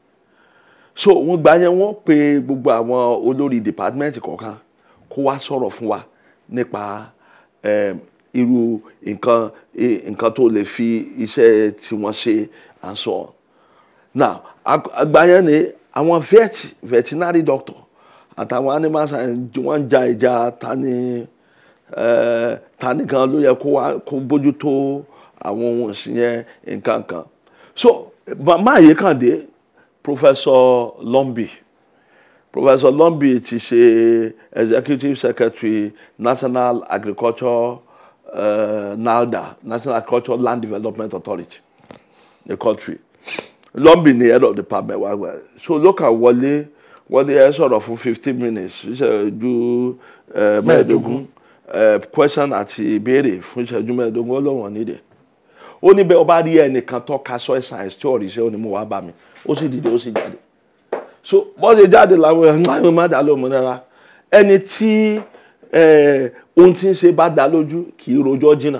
so wọ́n gbà yẹn wọ́n pe gbogbo àwọn olórí department kọ̀ọ̀kan kó wá sọ̀rọ̀ fún wa nípa em, irú nǹkan eh, nǹkan tó lè fi iṣẹ́ tí wọ́n ṣe and so on now ag- àgbà yẹn ni àwọn vet veterinary doctor àtàwọn animal science wọ́n ń ja ìjà tani eh, tani gan ló yẹ kó wá kó bójútó àwọn ohun ọ̀sìn yẹn nǹkan kan so màmá yìí kàn dé professor Lombi professor Lombi ti ṣe executive secretary national agriculture uh, NALDA national agriculture land development authority the country lọ́mbì ni head of department wa gba so ló kà wọlé wọ́n ní ẹ sọ̀rọ̀ fún fifteen minutes ìṣẹ́jú eh, mẹ́ẹ̀ẹ́dógún eh, question àti ìbéèrè fún ìṣẹ́jú mẹ́ẹ̀ẹ́dógún ó lọ́wọ́n nídìí ó ní bẹ́ẹ̀ ọba rí ẹnìkan tó ka soil science tí ọ̀rìṣẹ́ ó ní mo wá bá mi ó sì dìde ó sì jáde so bọ́n ṣe jáde làwọn ẹ̀ má dá lóhùn rárá ẹni tí eh, ohun tí ń ṣe bá dá lójú kì í rojọ́ jìnnà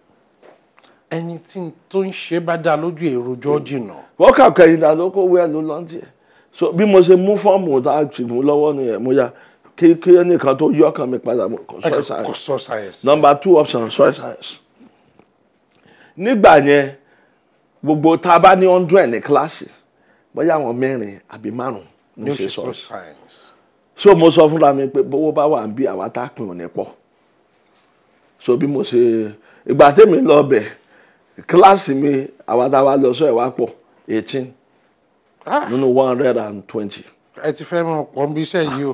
ẹni tí n tó ń ṣe bá dá lójú èròjọ́ jìnnà wọ́n kà kẹ́yìn dà ló kó wẹ́ẹ̀ ló lọ́n tiẹ̀ so bí mo ṣe mú fọ́ọ̀mù tá a ti mú lọ́wọ́ nìyẹn mo ya kí kí ẹnìkan tó yọ ọkàn mi padà mo kọ soil kò science sọ science. number two option soil science nígbà yẹn gbogbo tá a bá ní hundred ní kíláàsì bóyá àwọn mẹ́rin àbí márùn ní ní o ṣe ṣe soil soil science. so mo sọ fúnra mi pé bówó bá wà ń bí àwa tá a pín òní pọ̀ so bí mo ṣe ìgbà tèmi lọ bẹ̀ kíláàsì mi àwa tá a wá lọ sọ ẹ̀ wá pọ̀ eighteen Ah, nínú one hundred and twenty ẹ ti fẹ́ mọ̀ pọ̀ bí iṣẹ́ yìí o.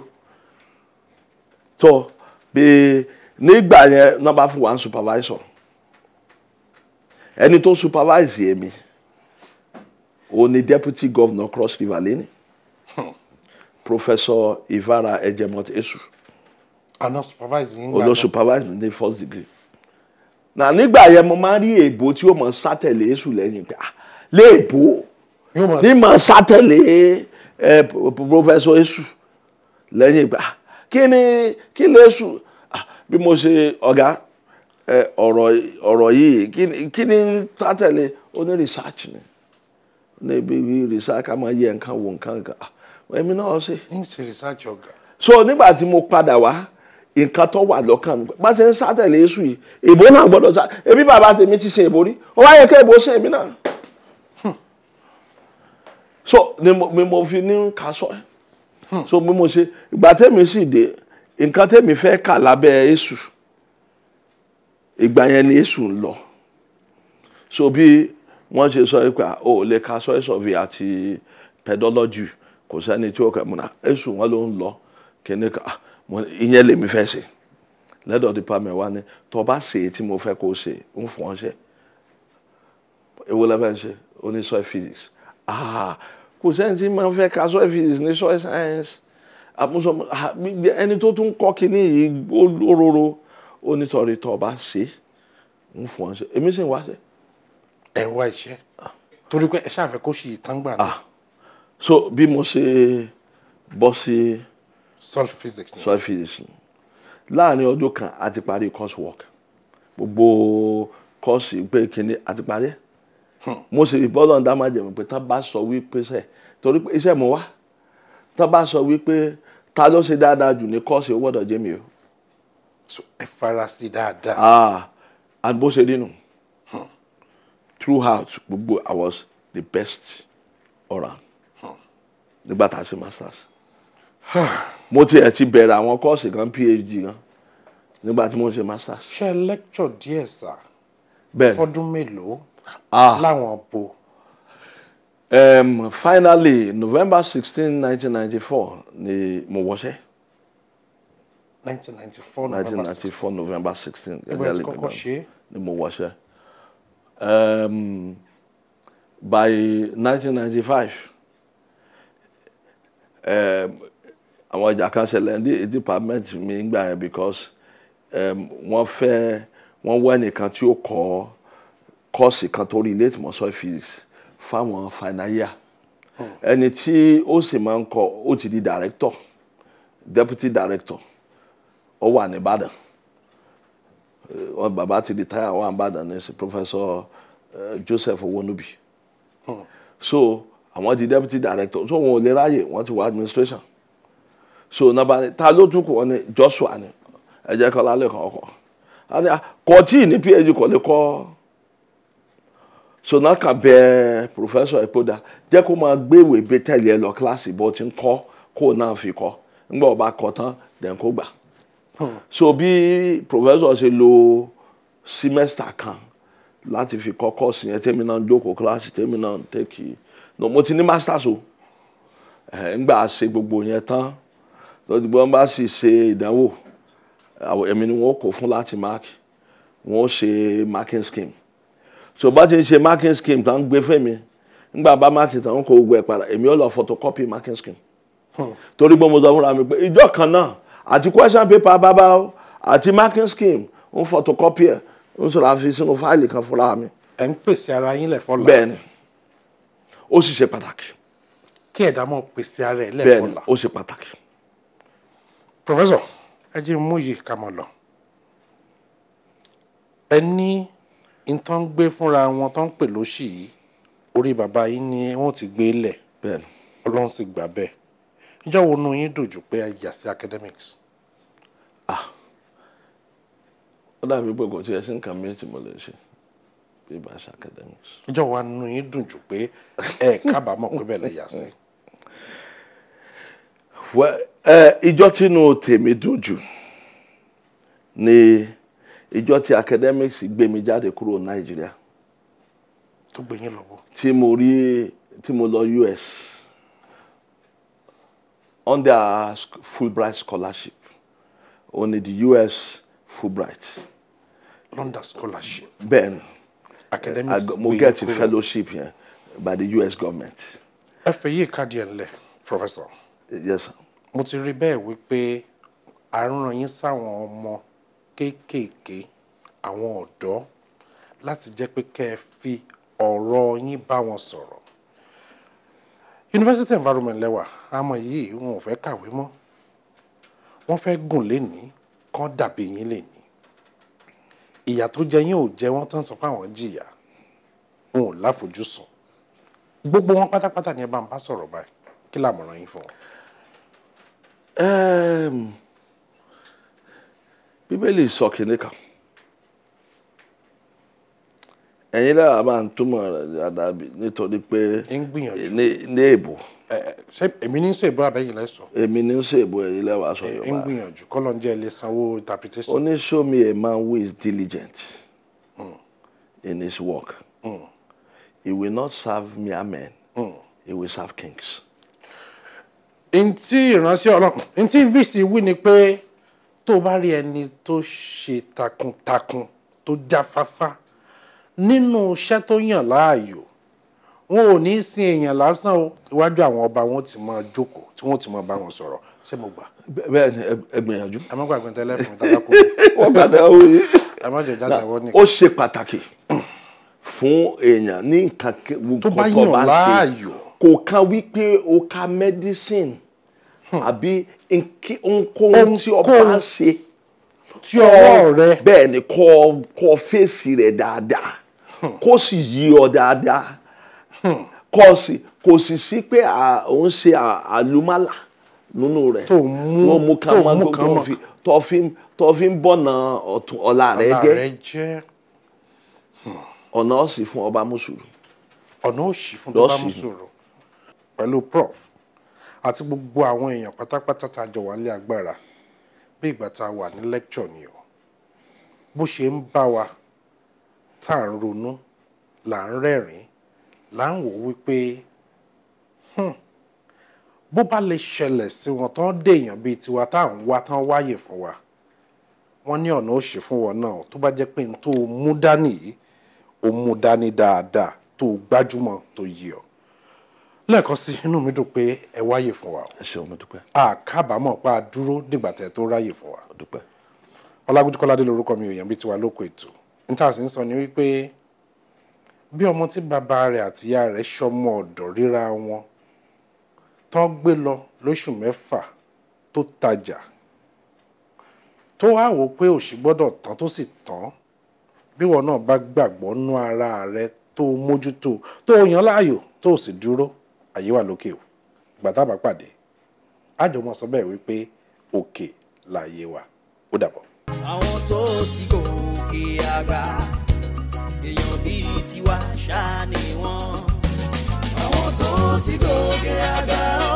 so bí nígbà yẹn náà bá fún wa ń supervisor ẹni tó supervise èmi òun ni deputy governor cross river lẹ́ni professor ivara ejemot esu àná supervise yín olo supervise mi ní first degree na nígbà yẹn mo máa ń rí èèbó tí ó mọ sátẹ̀lé esu lẹ́yìn pé ah léèbó yóò mọ̀ ní mọ sátẹ̀lé ẹ professor esu lẹ́yìn pé ah kí ni kí lè esu ah bí mo ṣe ọ̀gá ẹ ọ̀rọ̀ ọ̀rọ̀ yìí kí ni kí ni sátẹ̀lé ó ní research ni níbi research ká máa yẹ nǹkan wò nǹkan kan ah èmi náà ṣe ń ṣe research ọ̀gá. so nígbà tí mo padà wá nǹkan tó wà lọ́kàn mi bá ṣe ń sátẹ̀lé èṣù yìí èbó náà gbọ́dọ̀ sá ebi bàbá tèmi ti ṣe èbó rí ó wáyé kí èbó ṣe èmi náà so ni mo ni mo fi ní ká sọ ẹ so bí mo ṣe ìgbà tèmi sì dé nǹkan tèmi fẹ́ kà lábẹ́ èṣù ìgbà yẹn ni èṣù ń lọ so bí wọ́n ṣe sọ pé o ò lè ka soil survey àti pedology kò sẹ́ni tí ó kẹ́ múna èṣù wọn ló ń lọ kíní ká mo ní, ìyẹn lèmi fẹ́ ṣe lẹ́dọ̀ department wa ni tó bá ṣe é tí mo fẹ́ kó ṣe ń fún ọ ṣe èwo lẹ́fẹ̀ ń ṣe ó ní soil physics ah kò sẹ́ni tí máa ń fẹ́ ka soil physics ní soil science àmúṣọ ah, mi- ẹni tó tún kọ́ kíní yìí ó lóróró ó nítorí tó bá ṣe ń fún ọ ṣe èmi sì ń wá ṣe. ẹ ń wá iṣẹ́ torí pé ẹ ṣàfẹ́ kó ṣì tán gbà náà so bí mo ṣe bọ́ sí soil physics ni. soil physics ni láàrin ọdún kan a ti parí coursework gbogbo kọ́ọ̀sì pé kíní a ti parí ẹ̀ mo sì rí bọ́lọ̀ dá máa jẹ̀mọ̀ pé tá bá sọ wípé sẹ̀ torí pé iṣẹ́ mo wá tá bá sọ wípé ta ló ṣe dáadáa jù ní kọ́ọ̀sì ó gbọ́dọ̀ jẹ́ mi o So, ẹ fara sí dáadáa. ah and bó ṣe rí nù throughout gbogbo I was the best around nígbà tá a ṣe masters mo tiẹ̀ ti bẹ̀rẹ̀ àwọn kọ́ọ̀sì kan phd kan nígbà tí mo ń ṣe masters ṣe lecture díẹ̀ sá bẹ́ẹ̀ fọdún mélòó ah láwọn bo um, finally november sixteen nineteen ninety four ni mo wọṣẹ́ 1994 nineteen November ninety four november sixteen Ẹgbẹ́ ti kọ́kọ́ ṣe é. ni mo wọṣẹ́ um, by nineteen ninety five àwọn ìjà kan ṣẹlẹ̀ ní department mi gbà yẹn because um, wọ́n fẹ́ wọ́n wá ẹnìkan tí ó kọ́ kọ́ọ̀sì kan tó relate mọ́ soil physics fáwọn final year ẹni tí ó sì máa ń kọ́ ó ti di director deputy director ó wà ní Ìbàdàn wọn bàbá ti retire wà ní Ìbàdàn ní sí professor uh, Joseph Owonubi so àwọn di deputy director so wọn ò lè ráyè wọn ti wọ administration so nàbà ni ta ló tún kù wọn ni Joshua ni ẹ jẹ́ kọ́ lálẹ́ kan ọkọ̀ kò tí ì ní phd kò lè kọ́ so náà kàn bẹ professor Epoda jẹ́ kó máa gbé ìwé gbé tẹ̀lé ẹ lọ kíláàsì bó ti ń kọ́ kó náà fi kọ́ ńgbà ọba kọ́ tán dẹ̀ kó gbà so bí professor ṣe lo semester kan láti fi kọ́ kọ́ọ̀sì yẹn tèmi náà jókòó kíláàsì tèmi náà tẹ́kì no mo ti ní masters o ẹ̀ ńgbà ṣe gbogbo yẹn tán lọ́dún bí wọ́n bá sì ṣe ìdánwò àwọn èmi ni wọ́n kó fún láti mark wọ́n ṣe marking scheme so bá ti ń ṣe marking scheme tán gbé fẹ́mi ńgbà bá marking tán kó gbogbo ẹ̀ padà èmi ò lọ photocopy marking scheme torí pé mo sọ fúnra mi pé ìjọ kan náà àti question paper bábá o àti marking scheme ń photocopy ẹ̀ ń sọ̀rọ̀ àfi sínú fáìlì kan fúnra mi ẹ ń pèsè ara yín lẹ̀ fọ́la bẹ́ẹ̀ ni ó sì ṣe pàtàkì kí ẹ̀dá mọ̀ pèsè ara ẹ̀ lẹ̀ bẹ́ẹ̀ ni fọ́la. ó ṣe pàtàkì. professor ẹ jẹ́ mú yìí ká mọ̀ lọ. ẹ ní nǹkan gbé fúnra wọn tó ń pè lóṣì yìí orí bàbá yín ni wọ́n ti gbé lẹ̀ bẹ́ẹ̀ ni ọlọ́run sì gbà bẹ́ẹ̀ ìjọ wo nu yín dùn jù pé ẹ yà sí academics ó dàbí pé kò tiẹ̀ sí nǹkan mi tí mo lè ṣe bí ibà ṣe academics. ìjọ wa nu yín dùn jù pé ẹ kábàámọ̀ pé bẹ́ẹ̀ lẹ yà sí. Well, ẹ ìjọ tínú tèmi dùn jù ni ìjọ tí academics gbé mi jáde kúrò nàìjíríà tó gbé yín lọ́wọ́. tí mo rí tí mo lọ US under sc- Fulbright scholarship ó ní the US Fulbright London scholarship bẹ́ẹ̀ ni academics ag- mo gbé get yín kúrò. fellowship yẹn by the US government ẹ fẹ́ yí ìkádìí ẹ̀ ńlẹ̀ professor yes sir. mo ti rí bẹ́ẹ̀ wípé à ń ràn yín sáwọn ọmọ kéékèèké àwọn ọ̀dọ́ láti jẹ́ pé kẹ́ ẹ fi ọ̀rọ̀ yín bá wọn sọ̀rọ̀ university environment lẹ́wà àmọ́ yìí wọn ò fẹ́ kàwé mọ́ wọ́n fẹ́ gùn lénìí kán dàbí yín lénìí ìyà tó jẹ yín ò jẹ wọ́n tán sọ pé àwọn jìyà wọn ò láfojúsùn gbogbo wọn pátápátá ni ẹ bá ń bá sọ̀rọ̀ báyìí kí làmọ̀ràn yín fún wọn. Um, bíbélì sọ kìnìún kan ẹ̀yin lára máa ń túmọ̀ rẹ̀ dáadáa bí- nítorí pé ń gbìyànjú ní ní èbò ẹ ẹ, ṣé èmi ní sọ ìbò abẹ́yìn lẹ́sọ̀ èmi ní sọ èbò ẹ̀yin lẹ́wàá sọ ń yorùbá gbìyànjú kọ́lọ́ ń jẹ́ ilé sanwó interpretation. ó ní show me a man who is diligent in his work he will not serve mere men he will serve kings. ntí ìránṣẹ́ ọlọ́run ntí vc wí ni pé tó o bá rí ẹni tó ṣe takuntakun tó jáfáfá nínú iṣẹ́ tó yàn láàyò wọn ò ní í sin èèyàn lásán o iwájú àwọn ọba wọn ti máa jókòó tí wọn ti máa bá wọn sọ̀rọ̀ ṣé mo gbà Bẹ́- bẹ́ẹ̀ ni ẹ- ẹ gbìyànjú. ẹ má gbàgbé tẹ́lẹ̀ fún mi tàbá kú wọ́n gbàdá òye. ẹ má jẹ jáde àwọn ó nìkan ṣe pàtàkì fún èèyàn ní nǹkan ke- Tó bá nǹkan yàn ń ṣe. láàyò. kò kan wípé o ka medicine àbí nkí- ohunkóhun tí o bá Ohunkóhun ń ṣe tí ọwọ́ rẹ bẹ́ẹ̀ ni kọ́ kọ́ fèsì rẹ̀ dáadáa kó sì yí ọ dáadáa kó sì kò sì sí pé à- ò ń ṣe à- àlùmálà nínú rẹ̀ Tó mú- tó mú kan tó mọ́ mú tó kan mọ́. fi tó fi tó fi ń bọ̀nà ọ̀tún ọ̀la rẹ̀ ọ̀la jẹ́ rẹ jẹ́ ọ̀nà ọ̀sìn fún ọba mùsùlùmí. ọ̀nà òṣì fún tó bá Lọ́ọ̀ṣì. mú sọ̀rọ̀ pẹ̀lú prof àti gbogbo àwọn èèyàn pátápátá tá a jọ wà nílé agbára bí ìgbà tá a wà ní lecture ni o bó ṣe ń bá wa tá à ń ronú là ń rẹ́rìn là ń wò wípé hmm, bó bá lè ṣẹlẹ̀ sí wọn tán dèèyàn bíi tiwa tá à ń wá tán wáyè fún wa wọ́n ní ọ̀nà òṣì fún wọn náà tó bá jẹ́ pé n tó mú dání yìí ó mú dání dáadáa tó gbájúmọ̀ tó yí ọ lẹ́ẹ̀kan sí inú mi dùn pé ẹ wáyè fún wa o ẹ ṣeun mo dúpẹ́ a kábàámọ̀ pa á dúró dìgbà tẹ̀ tó ráyè fún wa mo dúpẹ́. ọlágúnjú kọ́ládé lorúkọ mi òyìn bíi tiwa lóko ètò níta sì ń sọ ni wípé bí ọmọ tí bàbá rẹ̀ àti ìyá rẹ̀ ṣọmọ ọ̀dọ̀ ríra wọn tó gbé lọ lóṣù mẹ́fà tó tajà tó wá wò ó pé òṣì gbọ́dọ̀ tán tó sì tán bí wọn náà bá gbàgbọ́ nú ara rẹ̀ tó mójútó tó yàn láàyò tó sì dúró àyè wà lókè o ìgbà tá a bá pàdé àjọmọ sọ bẹ́ẹ̀ wípé òkè láàyè wà ó dàbọ̀. àwọn tó ti gòkè àgbà èèyàn bíi tiwa ṣáà ni wọ́n. àwọn tó ti gòkè àgbà ó